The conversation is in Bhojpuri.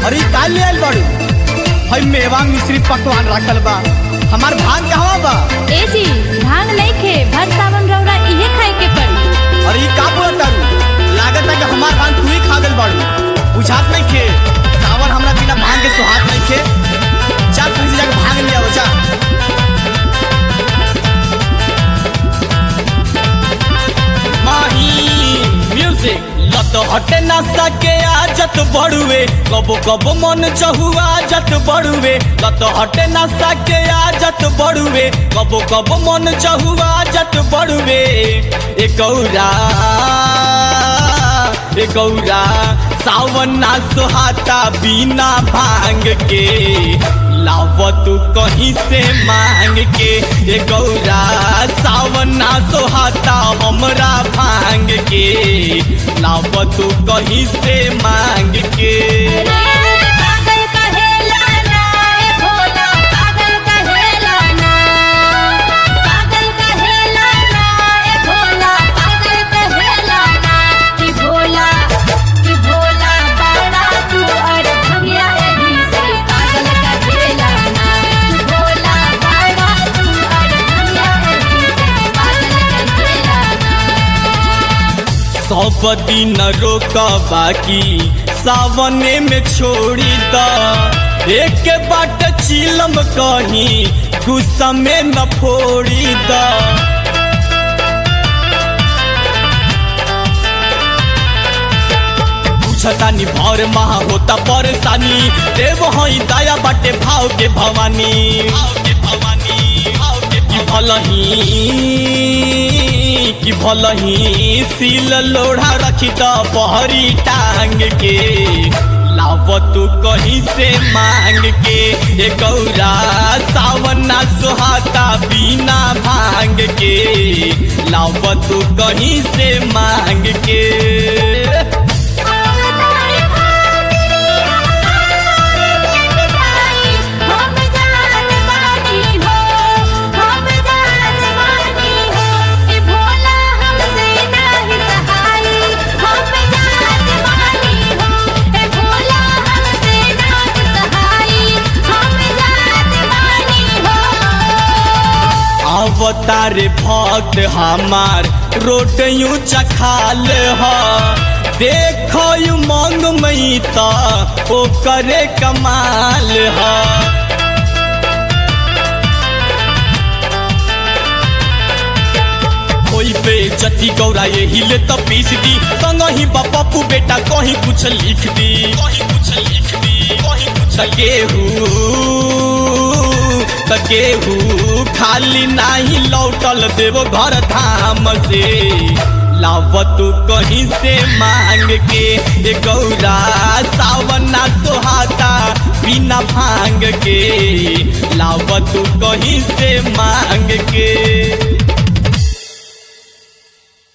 अरे का ले आइल बाड़ू हई मेवा मिश्री पकवान रखल बा हमार भाग कहवा बा ए जी भांग नहीं खे भर सावन रौरा इहे खाए के पड़ी अरे ई का बोलत तारू लागत है कि हमार भाग तू ही खा गइल बाड़ू बुझात नहीं खे सावन हमरा बिना भांग के सुहात नहीं खे चल तुझे जाके भांग ले आओ जा माही म्यूजिक लत हटे ना सके आजत बड़ुए कबो कबो मन चहुआ आजत बड़ुए लत हटे ना सके आजत बड़ुए कबो कबो मन चहुआ आजत बड़ुए ए गौरा ए गौरा सावन ना सुहाता बिना भांग के लाव तू कहीं से मांग के ए गौरा सावन ना सोहाता हमरा भांग के लाव तू कहीं से मांग के पागल कहेला ना ए भोला पागल कहेला ना पागल कहेला ना ए भोला पागल कहेला ना कि भोला कि भोला बड़ा तू और भंगिया एही से पागल कहेला ना कि भोला बड़ा तू और भंगिया एही से पागल कहेला ना सब दिन रोक बाकी सावने में छोड़ी द एक बाट चिलम कहीं गुस्सा में न फोड़ी द पूछतानी भर महा होता परेशानी देव हई दया बाटे भाव के भवानी भाव के भवानी भाव के की भलही कि भलही सील लोढ़ा रखी द पहरी टांग के लाव तू कहीं से मांग के ए गौरा सावन ना सुहाता बिना भांग के लाव तू कहीं से मांग के तारे भागी हम जान बानी हो हम जान बानी हो ए भोला हमसे नाही सहाई हम जान बानी हो ए भोला हमसे नाही सहाई हम जान बानी हो अवतार भक्त हमार रोट यूं चखाल ह देखो यू मंग मई त ओ करे कमाल ह कोई पे जति गौरा ये हिले त पीस दी संग ही पप्पू बेटा कहीं कुछ लिख दी कहीं कुछ लिख दी कहीं कुछ गेहू त गेहू खाली नाही लौटल देव घर धाम से लाव तू कहीं से मांग के ए गौरा सावन ना सोहाता बिना भांग के लाव तू कहीं से मांग के